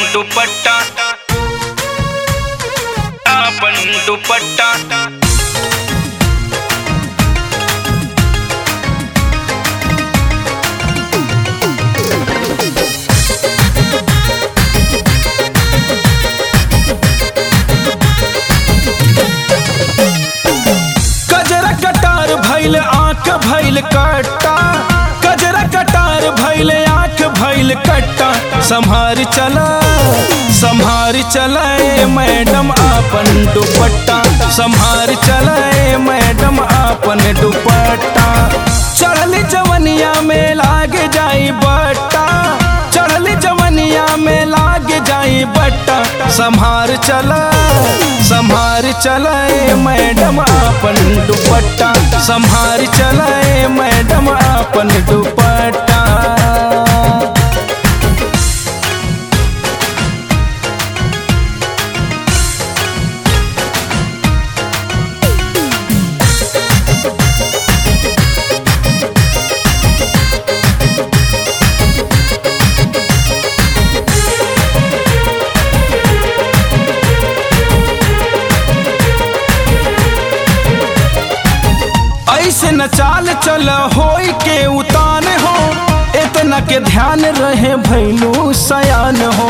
दुपट्टा आपन दुपट्टा कजरा कटार भैल आंख भैल कट्टा कजरा कटार भैल आंख भैल कट्टा संभार चला संभार चलाए मैडम आपन दुपट्टा संभार चलाए मैडम आपन दुपट्टा चढ़ल जवनिया में लाग जाई बट्टा चढ़ल जवनिया में लाग जाई बट्टा संभार चला संभार चलाए मैडम आपन दुपट्टा संभार चलाए मैडम आपन दुपट्टा ऐसे न चाल चल होई के उतान हो इतना के ध्यान रहे भैलू सयान हो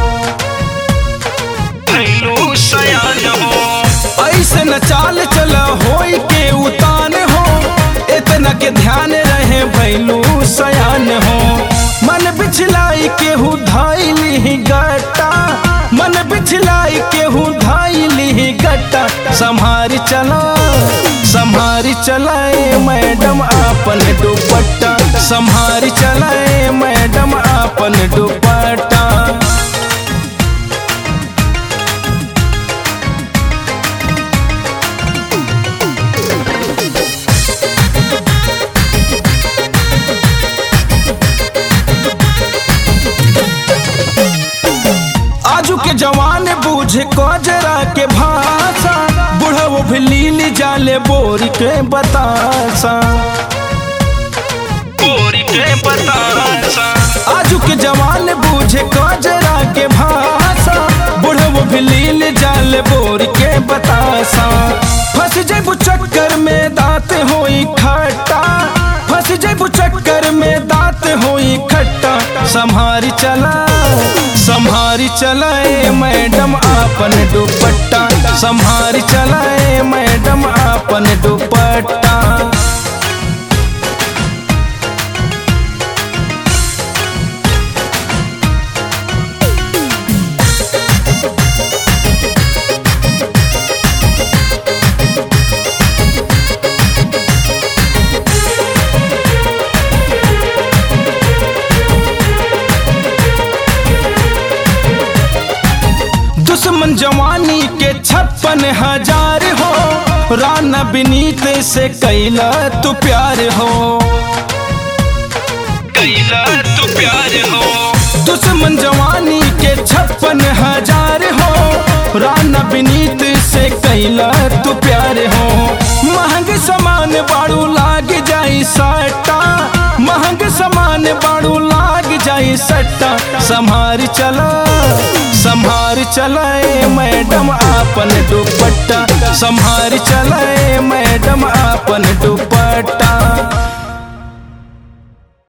भैलू सयान हो ऐसे न चाल चल होई के उतान हो इतना के ध्यान रहे भैलू सयान हो मन बिछलाई के हु धाइली गट्टा मन बिछलाई के हु धाइली गट्टा संभार चला संभार चलाए मैडम आपन दुपट्टा संभार चलाए मैडम आपन दुपट्टा आजू के जवान बूझे कजरा के भाषा बुढ़ो भी लीली जाले बोरी के बतासा पूरी के बतासा आजू के जवान बूझे कजरा के भाषा बुढ़ो भी लीली जाले बोरी के बतासा फंस जेबू चक्कर में दांत होई खट्टा फंस जेबू चक्कर में दांत होई खट्टा संभारी चला संभारी चलाए मैडम आपन दुपट्टा संभारी चलाए मैडम आपन दुपट्टा दुश्मन जवानी के छप्पन हजार हो राना बिनीत से कैला तू प्यार हो कैला तू प्यार हो दुश्मन जवानी के छप्पन हजार हो राना बिनीत से कैला तू प्यार हो महंग सामान बाड़ू लाग जाई सट्टा महंग सामान बाड़ू लाग जाई सट्टा संभार चला संभार चलाए मैडम आपन दुपट्टा संभार चलाए मैडम आपन दुपट्टा